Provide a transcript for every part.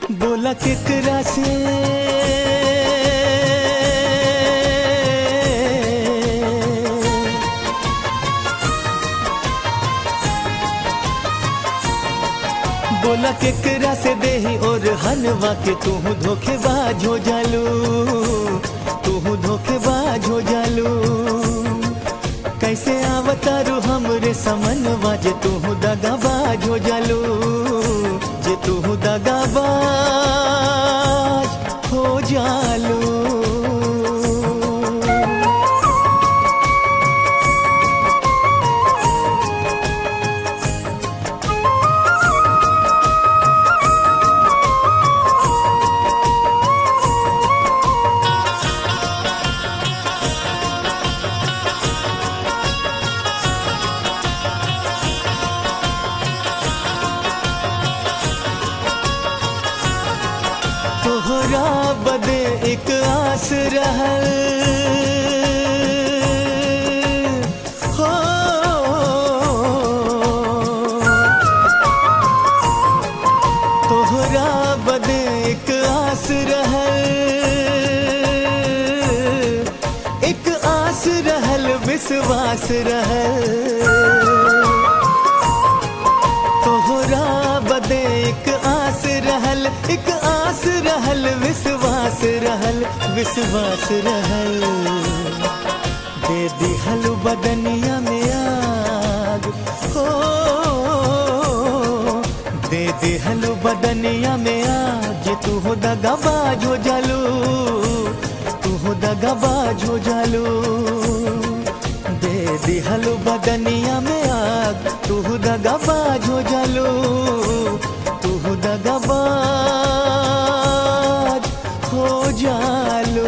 बोला केकरा से बोला केकरा से देही और हलवा के तू धोखेबाज हो जालू तू धोखेबाज हो जालू कैसे आवतारू हमरे समनवा जे तू दगाबाज हो जालू जे तू दगाबाज हो जालू तोहरा बदे एक आस रहल हो तोहरा बदे एक आस रहल एक आस रहल विश्वास रहल तोहरा बदे एक आस रहल एक आस रहल विश्वास रहल विश्वास रहल दे दिहल बदनिया में आग हो दे दिहल बदनिया में आग जे तू हो दगाबाज हो जालू तू हो दगाबाज हो जालू दे दिहल बदनिया में आग तू दगाबाज हो जालू तू दगाबाज हो जालू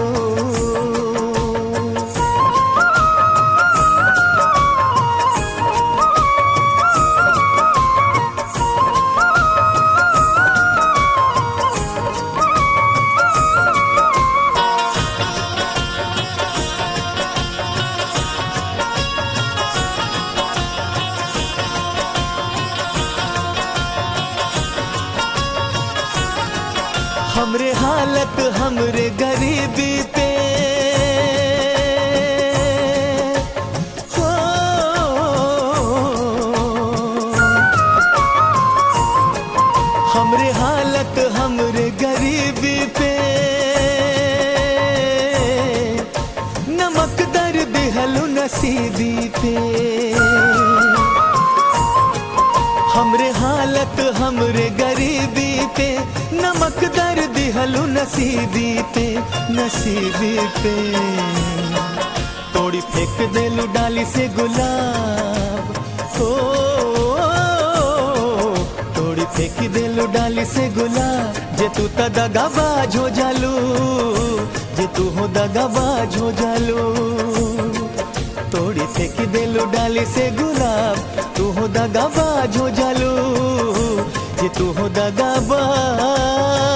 हमरे हालत हमरे गरीबी पे हो हमरे हालत हमरे गरीबी पे नमक दर दिहलु नसीबी पे हमरे हालत हमरे गरीबी पे नमक दर दिहलु नसीबी पे नसीबी पे तोड़ी फेंक देलु डाली से गुलाब ओ तोड़ी फेंक देलु डाली से गुलाब जे तू त दगाबाज हो जालू जे तू हो दगाबाज हो जालू तोड़ी फेंक देलु डाली से गुलाब तू हो दगाबाज हो जालू जे तू हो दगाबाज